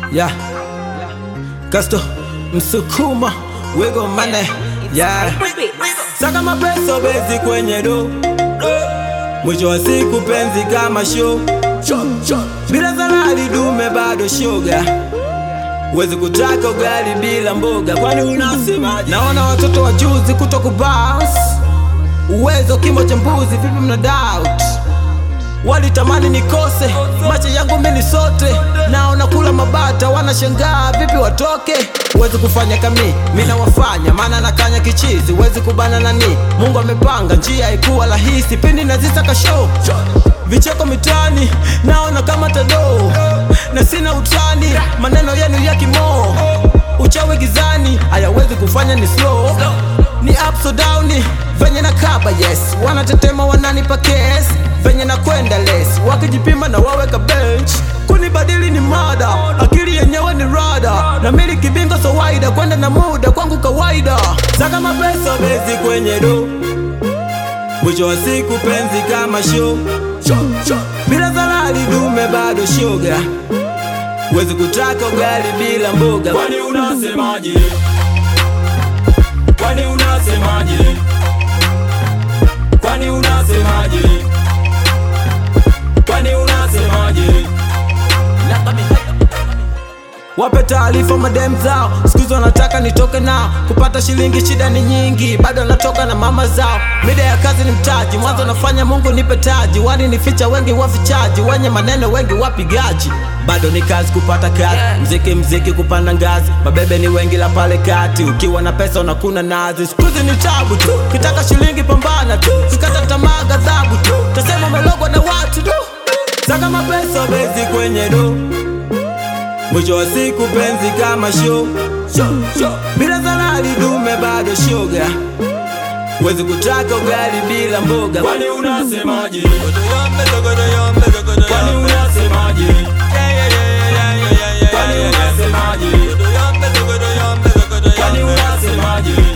Yeah. Kasto Msukuma Wigo Mane Yeah. Saka mapeso bezi kwenye do Mwisho wa siku penzi kama show Bila salari dume bado shoga Uwezi kutaka ugali bila mboga Kwani unasemaje? Naona watoto wa juzi kuto kubounce Uwezo kimo cha mbuzi vipi mna doubt Walitamani nikose macho yangu mimi sote, naona kula mabata, wanashangaa vipi watoke. Huwezi kufanya kami mimi nawafanya, maana nakanya kichizi, huwezi kubana nani. Mungu amepanga njia, haikuwa rahisi pindi nazisaka show vicheko mitani, naona kama tado na sina utani, maneno yenu ya kimoo, uchawi gizani, hayawezi kufanya ni slow ni ups or down venye na kaba yes, wanatetema wananipa case venye na kwenda less, wakijipima na waweka bench kunibadili ni mada, akili yenyewe ni rada, na miliki bingo so waida, kwenda na muda kwangu kawaida, saka mapesa bezi kwenye do, mwisho wa siku penzi kama show, bila salari dume bado shoga, huwezi kutaka ugali bila mboga, Kwani unasemaje? Kwani unasemaje? Kwani unasemaje? Kwani unasemaje? Wape taarifa madem zao, siku wanataka nitoke nao. Kupata shilingi shida ni nyingi, bado natoka na mama zao. Mida ya kazi ni mtaji, mwanzo nafanya Mungu nipe taji. Wani nificha wengi wafichaji, wenye maneno wengi wapigaji. Bado ni kazi kupata kazi, mziki mziki kupanda ngazi. Mabebe ni wengi la pale kati, ukiwa na pesa unakuna nazi. Siku hizi ni tabu tu, kitaka shilingi pambana tu, sikata tamaa ghadhabu tu, tasema umelogwa na watu tu. Saka mapesa bezi kwenye do Mwisho wa siku penzi kama show, bila salari dume bado shoga, huwezi kutaka ugali bila mboga. Kwani unasemaje? Kwani unasemaje? Kwani unasemaje? Kwani unasemaje?